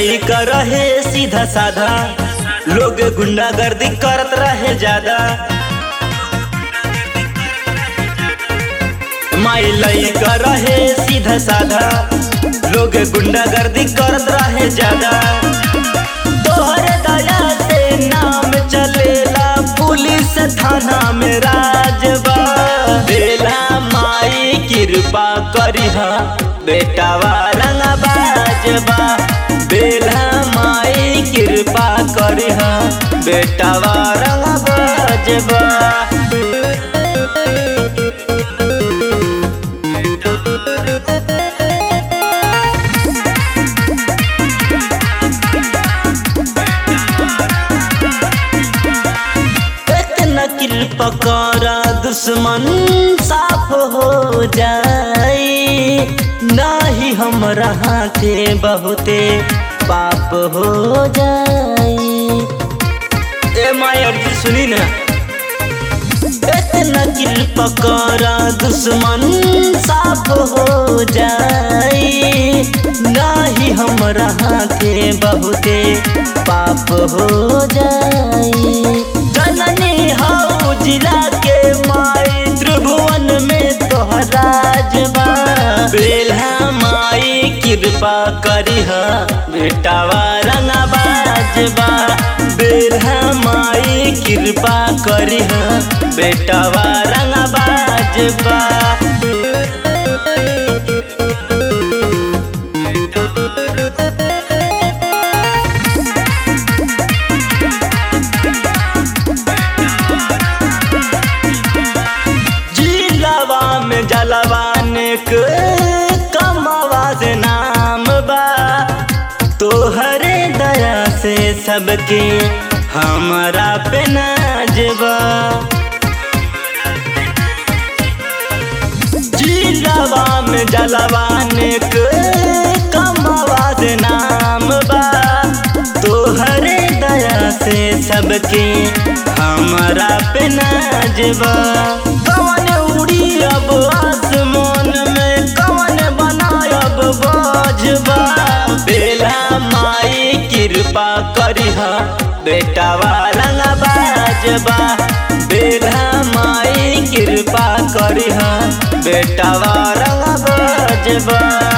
लइका रहे सीधा साधा लोग गुंडागर्दी करत रहे ज्यादा माई लइका रहे सीधा साधा लोग गुंडागर्दी करत रहे ज्यादा तोहरे दया से नाम चलेला पुलिस थाना में राजबा बेला माई कृपा करिहा बेटावा रंगबाजबा बेला माई कृपा करिहा बेटावा रंगबाजबा एक नकिल पकड़ा दुश्मन साफ हो जाई नाही हमरा के बहुते पाप हो जाई ए मायर जी सुनी ना एक नकिल पकड़ा दुश्मन साफ हो जाई नाही हमरा के बहुते पाप हो जाई जननी हौ जिला के माई त्रिभुवन में तोहरा जबा बेल्हा माई कृपा करिह बेटावा रंगबाजबा बेल्हा माई कृपा करिह बेटावा रंगबाजबा जिलावा में जलवाने के कमावा से नाम बा तोहरे दया से सबके हमारा पे नाजबा जिलावा में जलवाने के कमावा से नाम बा तोहरे दया से सबके हमारा पे नाजबा कवन उड़ी अब आसमान में कवन बनायब बाजबा बेला माई कृपा करिहा बेटावा रंगबाजबा बेला माई कृपा करिहा बेटावा रंगबाजबा